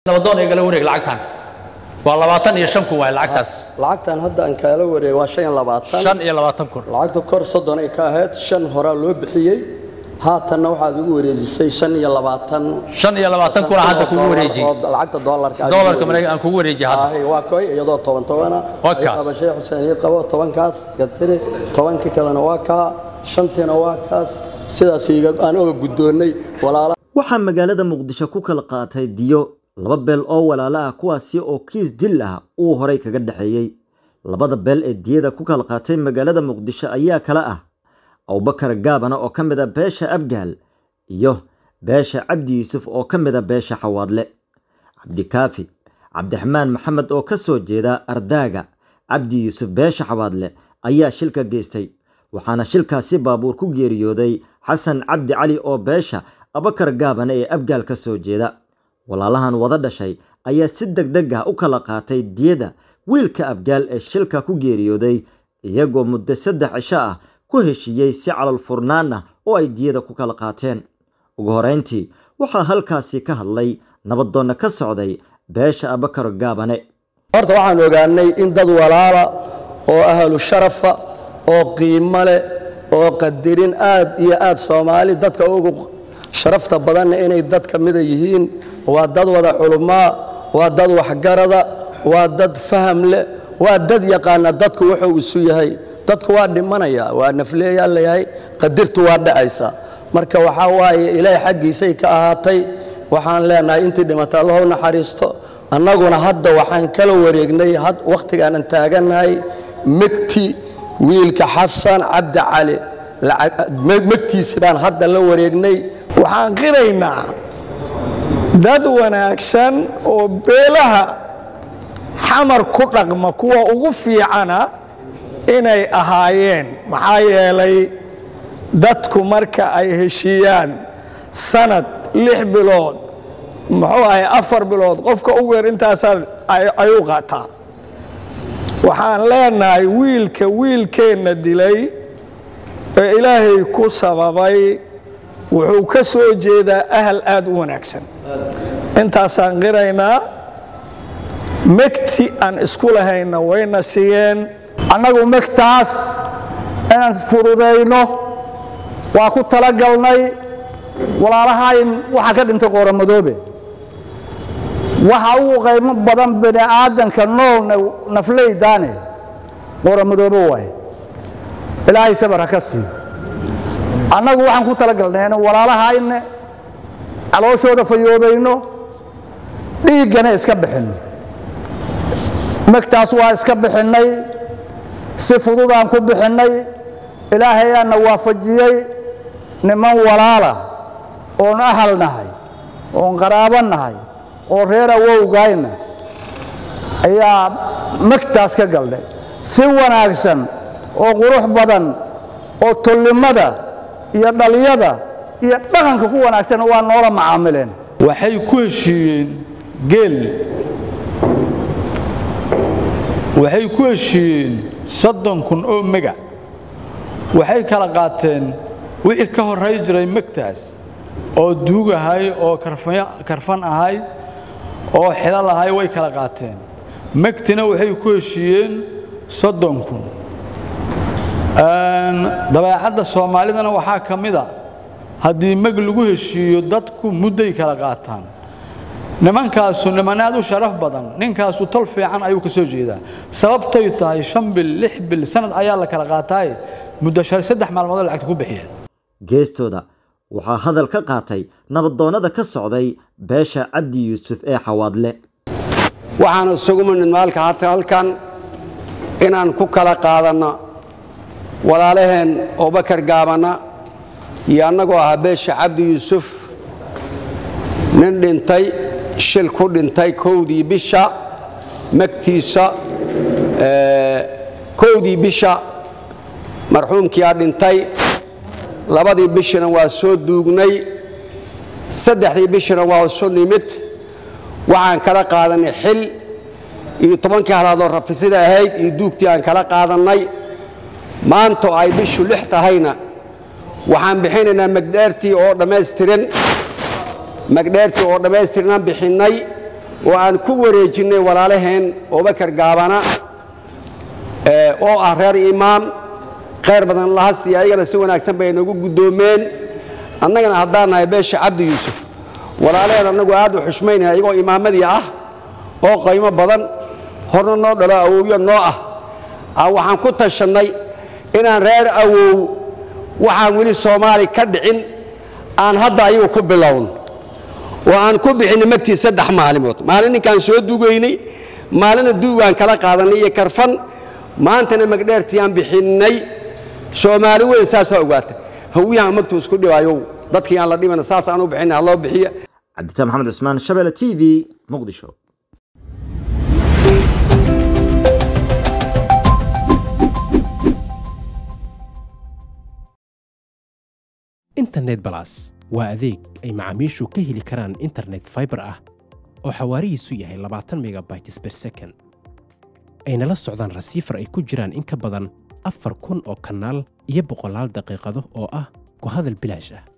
nabadoon igala wareeg lacagtan waa labaatan iyo shan kun waay lacagtaas lacagtan hadda aan kaala wareeg waa shan iyo labaatan shan iyo labaatan kun lacagta kor soddon ay ka ahayd shan horaa loo bixiyey haatanna waxaad igu wareejisay shan iyo labaatan shan iyo labaatan kuna hadda kugu wareejiyey oo lacagta doolarka aad doolarka igu maraykan aan kugu wareejiyey hadda wareejisay. waa koy iyadoo toban tobana Waa kaas. qaba sheekh xuseen ii qabo tobankaas iska tiri tobankii kalena waa kaa shantiina waa kaas sidaas iga aan oga guddoonnay walaala waxaa magaalada muqdisho ku kala qaatay diyo laba beel oo walaalo ah kuwaasi oo kiis dil ah uu horay kaga dhexeeyey labada beel ee diyada ku kala qaatay magaalada muqdisho ayaa kala ah abubakar gaabana oo ka mid a beesha abgaal iyo beesha cabdi yuusuf oo ka mid a beesha xawaadle cabdikaafi cabdiraxmaan maxamed oo ka soo jeeda ardaaga cabdi yuusuf beesha xawaadle ayaa shilka geystay waxaana shilkaasi baabuur ku geeriyooday xasan cabdi cali oo beesha abakar gaabane ee abgaal ka soo jeeda walaalahan wada dhashay ayaa si deg deg ah u kala qaatay diyada wiilka abgaal ee shilka ku geeriyooday iyagoo muddo saddex cisho ah ku heshiiyey si calal furnaan ah oo ay diyada ku kala qaateen ugu horeyntii waxaa halkaasi ka hadlay nabadoonna ka socday beesha abakar gaabane horta waxaan ogaanay in dad walaala oo ahlu sharafa oo qiimo leh oo qadirin aad iyo aad soomaali dadka ugu sharafta badanna inay dad ka mida yihiin waa dad wada culumaa waa dad waxgarada waa dad faham leh waa dad yaqaana dadku wuxuu isu yahay dadku waa dhimanaya waa nafleeyaa layahay qadirtu waa dhacaysa marka waxaa waaye ilaahay xaggiisay ka ahaatay waxaan leenahay intii dhimata allahu naxariisto annaguna hadda waxaan kala wareegnay wakhtigaanan taagannahay megti wiilka xasan cabdi cali megtiisi baan hadda la wareegnay waxaan qiraynaa dad wanaagsan oo beelaha xamar ku dhaqma kuwa ugu fiicana inay ahaayeen maxaa yeelay dadku marka ay heshiiyaan sanad lix bilood muxuu ahay afar bilood qofka ugu yar intaasaa ay u qaataa waxaan leenahay wiilka wiilkeenna dilay ee ilaahay ku sababay wuxuu ka soo jeedaa ahal aad u wanaagsan intaasaan qiraynaa megti aan isku lahayna wayna siiyeen annagu megtaas inaan fududayno waa ku talagalnay walaalahayn waxaa ka dhintay qooramadoobe waxa ugu qaymo badan bini aadanka noolna nafleydaane qooramadoobe waay ilaahay sabar ha ka siiyo annagu waxaan ku talagalnay in walaalahayne calooshooda fayoobayno dhiiggana iska bixinno megtaas waa iska bixinnay si fududaan ku bixinnay ilaahayaanna waafajiyey niman walaala oon ahal nahay oon qaraabo nahay oo reer awowgayna ayaa megtaas ka galnay si wanaagsan oo qurux badan oo tollimada iyo dhaliyada iyo dhaqanka ku wanaagsan waa noola macaamileen waxay ku heshiiyeen geel waxay ku heshiiyeen soddon kun oo mega waxay kala qaateen wixii ka horray jiray megtaas oo duug ahay oo karfan ahay oo xilal ahay way kala qaateen megtina waxay ku heshiiyeen soddon kun dabeecadda soomaalidana waxaa ka mid a haddii meg lagu heshiiyo dadku mudday kala qaataan nimankaasu niman aad u sharaf badan ninkaasu tol fiican ayuu ka soo jeedaa sababtay tahay shan bil lix bil sanad ayaa la kala qaataaye muddo saddex maalmoodoo lacagta ku bixiyeen geestooda waxaa hadal ka qaatay nabadoonnada ka socday beesha cabdi yuusuf ee xawaadle waxaan isugu minid maalka hata halkan inaan ku kala qaadanno walaalaheen abubakar gaabana iyo annagoo ahaa beesha cabdi yuusuf nin dhintay shil ku dhintay kowdii bisha magtiisa kowdii bisha marxuumkiiaa dhintay labadii bishina waa soo duugnay saddexdii bishina waa isu nimid waxaan kala qaadanay xil iyo tobankii halaadoo rafisida ahayd iyo duugtii aan kala qaadannay maanta ay bishu lix tahayna waxaan bixinaynaa magdheertii oo dhammaystiran magdheertii oo dhammaystiranaan bixinnay oo aan ku wareejinnay walaalaheen abubakar gaabana oo ah reer imaam khayr badan laha siiya ayagana si wanaagsan bay noogu guddoomeen annagana haddaan nahay beesha cabdi yuusuf walaalaheen annagu aad u xushmaynaya iyagoo imaamadii ah oo qaymo badan horna noo dhalo awowyo noo ah waxaan ku tashannay inaan reer awow waxaan weli soomaali ka dhicin aan hadda ayagu ku bilown oo aan ku bixinay magtii saddex maalimood maalin ninkaan soo dugaynay maalina duugaan kala qaadanay iyo karfan maantana magdheertii aan bixinnay soomaali weyn saasaa ogaata hawiyahan magtuu isku dhibaayow dadkii aan la dhimana saas aan u bixinay ha loo bixiya cabditaan maxamed cusmaan shabeelle t v muqdisho internet balas waa adeeg ay macaamiishu ka heli karaan internet faibar ah oo xawaarihiisu yahay labaatan megabytes per second ayna la socdaan rasiifar ay ku jiraan in ka badan afar kun oo kanaal iyo boqolaal daqiiqado oo ah ku hadal bilaash ah